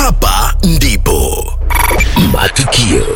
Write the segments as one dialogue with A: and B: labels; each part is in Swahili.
A: Hapa ndipo matukio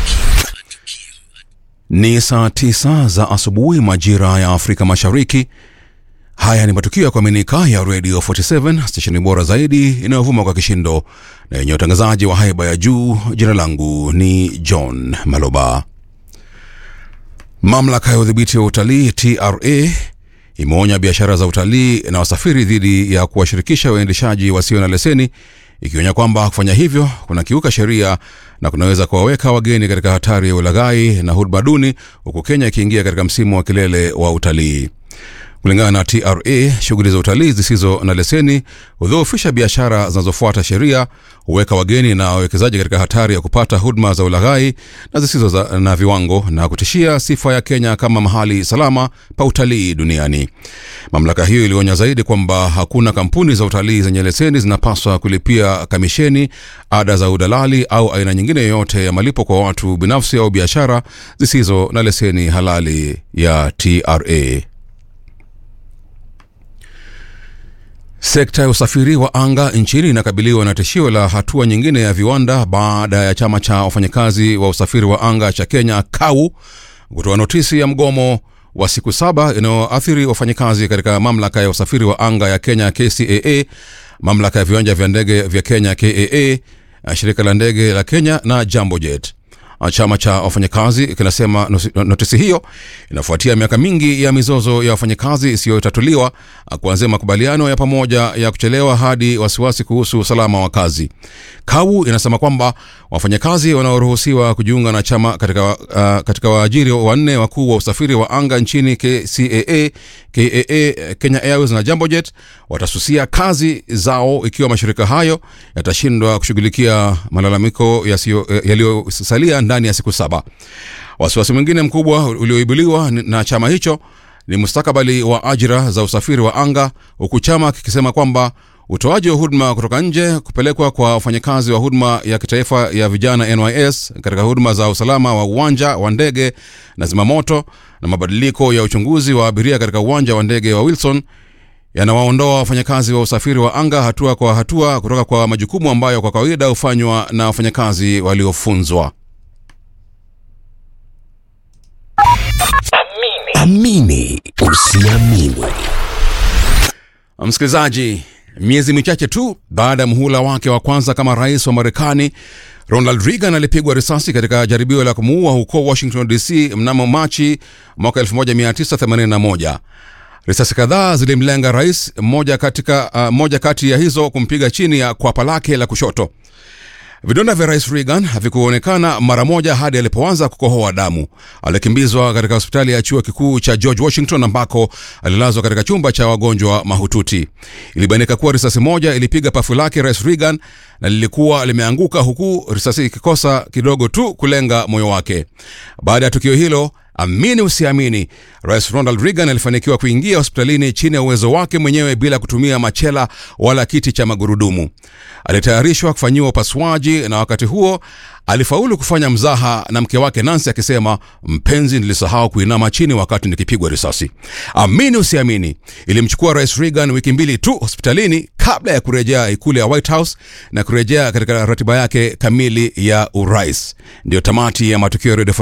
B: Ni saa tisa za asubuhi majira ya Afrika Mashariki. Haya ni matukio ya kuaminika ya Radio 47 stesheni bora zaidi inayovuma kwa kishindo na yenye utangazaji wa haiba ya juu. Jina langu ni John Maloba. Mamlaka ya udhibiti wa utalii TRA imeonya biashara za utalii na wasafiri dhidi ya kuwashirikisha waendeshaji wasio na leseni, ikionya kwamba kufanya hivyo kunakiuka sheria na kunaweza kuwaweka wageni katika hatari ya ulaghai na huduma duni, huku Kenya ikiingia katika msimu wa kilele wa utalii. Kulingana na TRA, shughuli za utalii zisizo na leseni hudhoofisha biashara zinazofuata sheria, huweka wageni na wawekezaji katika hatari ya kupata huduma za ulaghai na zisizo za, na viwango na kutishia sifa ya Kenya kama mahali salama pa utalii duniani. Mamlaka hiyo ilionya zaidi kwamba hakuna kampuni za utalii zenye leseni zinapaswa kulipia kamisheni, ada za udalali au aina nyingine yoyote ya malipo kwa watu binafsi au biashara zisizo na leseni halali ya TRA. Sekta ya usafiri wa anga nchini inakabiliwa na tishio la hatua nyingine ya viwanda baada ya chama cha wafanyakazi wa usafiri wa anga cha Kenya KAU kutoa notisi ya mgomo wa siku saba inayoathiri wafanyakazi katika mamlaka ya usafiri wa anga ya Kenya KCAA, mamlaka ya viwanja vya ndege vya Kenya KAA, shirika la ndege la Kenya na Jambojet. Chama cha wafanyakazi kinasema notisi hiyo inafuatia miaka mingi ya mizozo ya wafanyakazi isiyotatuliwa kuanzia makubaliano ya pamoja ya kuchelewa hadi wasiwasi kuhusu usalama wa kazi. KAU inasema kwamba wafanyakazi wanaoruhusiwa kujiunga na chama katika, uh, katika waajiri wanne wakuu wa usafiri wa anga nchini KCAA, KAA, Kenya Airways na Jambojet watasusia kazi zao ikiwa mashirika hayo yatashindwa kushughulikia malalamiko yaliyosalia ndani ya siku saba. Wasiwasi mwingine mkubwa ulioibuliwa na chama hicho ni mustakabali wa ajira za usafiri wa anga, huku chama kikisema kwamba utoaji wa huduma kutoka nje kupelekwa kwa wafanyakazi wa huduma ya kitaifa ya vijana NYS katika huduma za usalama wa uwanja wa ndege na zimamoto na mabadiliko ya uchunguzi wa abiria katika uwanja wa ndege wa Wilson yanawaondoa wafanyakazi wa usafiri wa anga hatua kwa hatua kutoka kwa majukumu ambayo kwa kawaida hufanywa na wafanyakazi waliofunzwa.
A: amini usiamini.
B: Msikilizaji, miezi michache tu baada ya muhula wake wa kwanza kama rais wa Marekani, Ronald Reagan alipigwa risasi katika jaribio la kumuua huko Washington DC mnamo Machi mwaka 1981. Risasi kadhaa zilimlenga rais, moja, katika, uh, moja kati ya hizo kumpiga chini ya kwapa lake la kushoto. Vidonda vya rais Reagan havikuonekana mara moja hadi alipoanza kukohoa damu. Alikimbizwa katika hospitali ya chuo kikuu cha George Washington ambako alilazwa katika chumba cha wagonjwa mahututi. Ilibainika kuwa risasi moja ilipiga pafu lake rais Reagan na lilikuwa limeanguka huku risasi ikikosa kidogo tu kulenga moyo wake. Baada ya tukio hilo Amini usiamini, rais Ronald Reagan alifanikiwa kuingia hospitalini chini ya uwezo wake mwenyewe bila kutumia machela wala kiti cha magurudumu. Alitayarishwa kufanyiwa upasuaji, na wakati huo alifaulu kufanya mzaha na mke wake Nancy akisema, mpenzi, nilisahau kuinama chini wakati nikipigwa risasi. Amini usiamini, ilimchukua rais Reagan wiki mbili tu hospitalini kabla ya kurejea ikulu ya White House na kurejea katika ratiba yake kamili ya urais. Ndiyo tamati ya matukio ya